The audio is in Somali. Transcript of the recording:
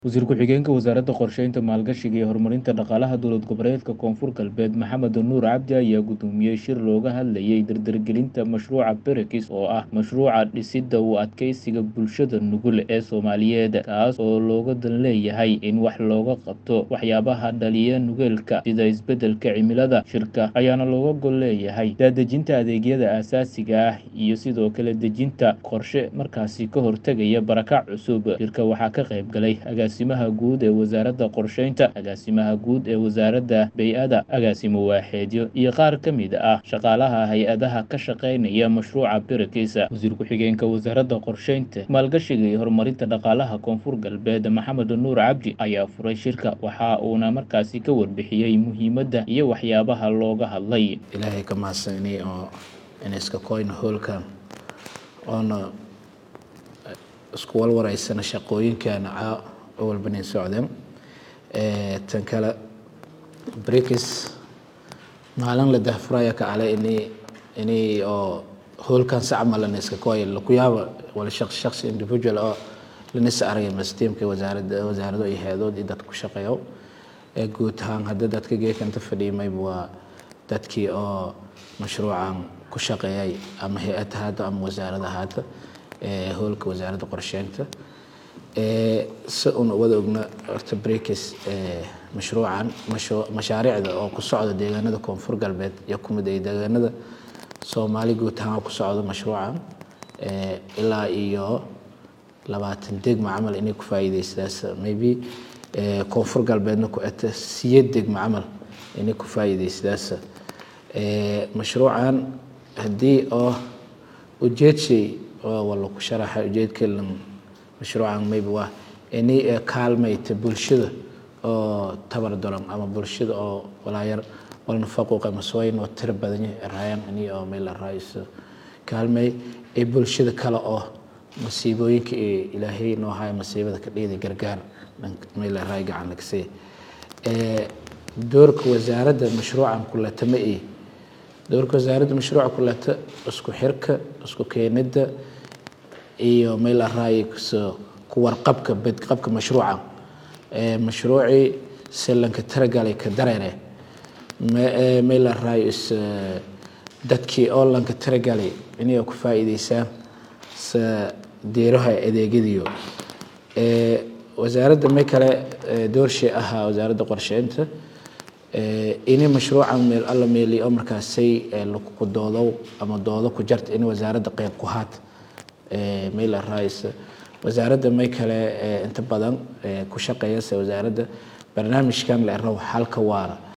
Wasiir ku-xigeenka Wasaaradda Qorsheynta, Maalgashiga iyo Horumarinta Dhaqaalaha Dowlad Goboleedka Koonfur Galbeed Maxamed Nuur Cabdi ayaa gudoomiyay shir looga hadlayay dardargelinta mashruuca BRICS oo ah mashruuca dhisidda u adkeysiga bulshada nugul ee Soomaaliyeed kaas oo looga dan leeyahay in wax looga qabto waxyaabaha dhaliya nugeelka sida isbeddelka cimilada. Shirka ayaana looga gol leeyahay daadejinta adeegyada aasaasiga ah iyo sidoo kale dejinta qorshe markaasi ka hortagaya barakac cusub. Shirka waxaa ka qayb galay agaasimaha guud ee wasaaradda qorsheynta, agaasimaha guud ee wasaaradda bey'ada, agaasimo waaxeedyo iyo qaar ka mid ah shaqaalaha hay-adaha ka shaqeynaya mashruuca BRICS. Wasiir ku-xigeenka Wasaaradda Qorsheynta, Maalgashiga iyo Horumarinta Dhaqaalaha Koonfur Galbeed Maxamed Nuur Cabdi ayaa furay shirka waxa uuna markaasi ka warbixiyey muhiimadda iyo waxyaabaha looga hadlay. ilaahay ka mahadsanay oo in iska koyna hoolkan oona isku walwaraysana shaqooyinkan caa walbanin socdeen tan kale BRICS maalin la dahfuraya ka ale ini ini oo hoolkan si camal lana iska koya laku yaaba wala shaqsi shaqsi individual oo lanisa aragay mastiimka wasaaradda wasaarado iyo hay-adood iyo dadka ku shaqeeyo ee guud ahaan hadda dadka geekanta fadhiimayba waa dadkii oo mashruucan ku shaqeeyay ama hay-ad ahaata ama wasaarad ahaata ee hoolka wasaaradda qorsheynta si una wada ogna horta BRICS mashruucan mashaariicda oo ku socda deegaanada koonfur galbeed iyo kumid ay deegaanada soomaali guud ahaan ku socdo mashruucan ilaa iyo labaatan degma camal inay ku faa'iideystaas maybe koonfur galbeedna ku eta siyad degma camal inay ku faa'iideystaas mashruucan haddii oo ujeedshay oo wala ku sharaxa ujeedkeelan mashruucan maybe waa inay kaalmayta bulshada oo tabar daran ama bulshada oo walaayar walna faquuq ama sooyin oo tiro badan yahay raayaan inay oo meel la raayso kaalmay ee bulshada kale oo masiibooyinka ee ilaahay noo haya masiibada ka dhigay gargaar meel la raay gacan laga see ee doorka wasaaradda mashruucan kulata ma ee doorka wasaaradda mashruuca kulata isku xirka isku keenida iyo meel la raay ku warqabka badqabka mashruuca ee mashruucii selanka taragalay ka dareere meel la raay is dadkii oo lanka taragalay inay ku faa'iideysaan sa deeraha adeegyadiyo ee wasaaradda may kale doorshay ahaa wasaaradda qorsheynta ini mashruucan meel alla meeli oo markaasay lagu doodo ama doodo ku jarta in wasaaradda qayb ku haat meel la raaysa wasaaradda may kale inta badan ku shaqeeyasa wasaaradda barnaamijkan la rabo xalka waara